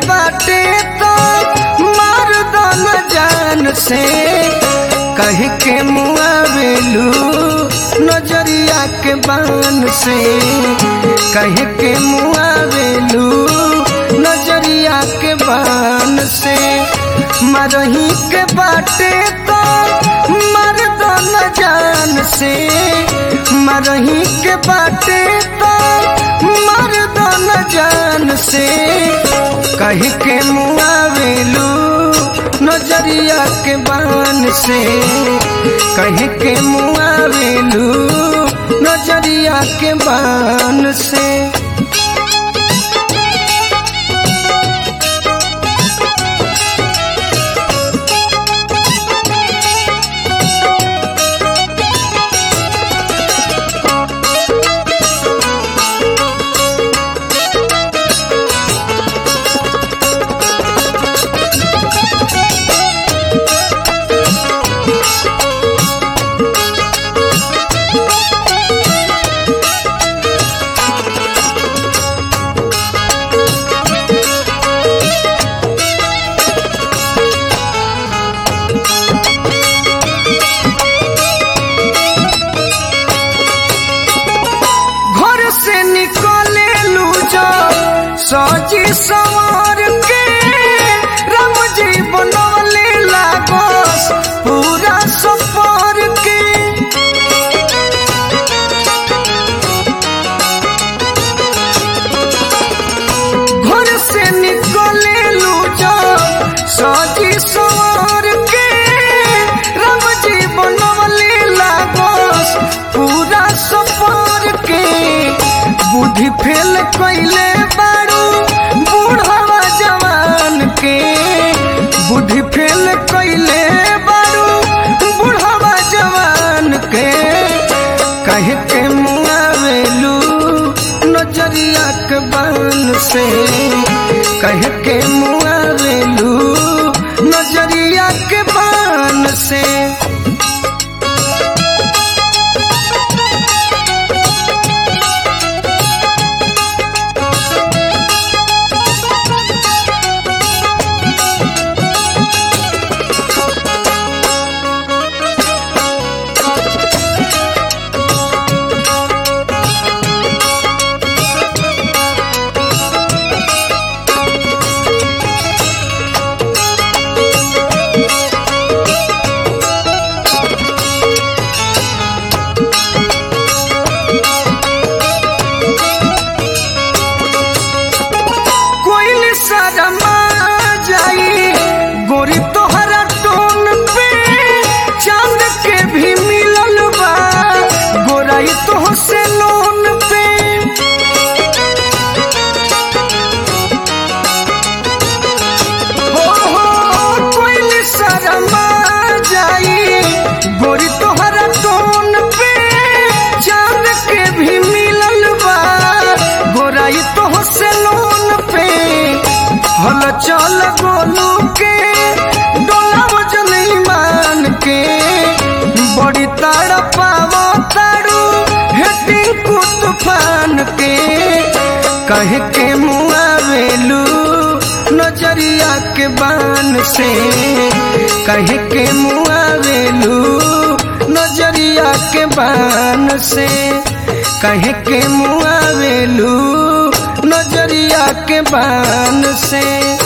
बाटे तो मार दो न जान से कह के मुआवेलू नजरिया के बान से कह के मुआवेलू नजरिया के बान से मरही के बाटे तो मर दो न जान से मरही के बाटे तो मर दो न जान से कह के मुआवेलू नजरिया के बान से कह के मुआवेलू नजरिया के बान से घर से निकले लू जो सजी सवार के राम जी बनवले लागस पूरा सफर के घर से निकले लू जो सजी सवार के राम जी बनवले लागस पूरा सफर के बुद्धि फेल कैले बारू बूढ़वा जवान के बुद्धि फेल कैले बारू बूढ़वा जवान के कह के मुआवेलू नजरिया के बान से कह के मुआवेलू नजरिया के बान से कोई शर्मा जाई गोरी तोहरा टोन पे चांद के भी मिलल बा गोराई तो से लोन पे हो हो कोई शर्मा जाई गोरी तोहरा टोन पे चांद के भी मिलल बा गोराई तो से लोन पे हल चल गोलू के डोला वजन ईमान के बड़ी ताड़ पावो ताड़ू हेटिंग को तूफान के कह के मुआवेलू नजरिया के बान से कह के मुआवेलू नजरिया के बान से कह के मुआवेलू नजरिया के बान से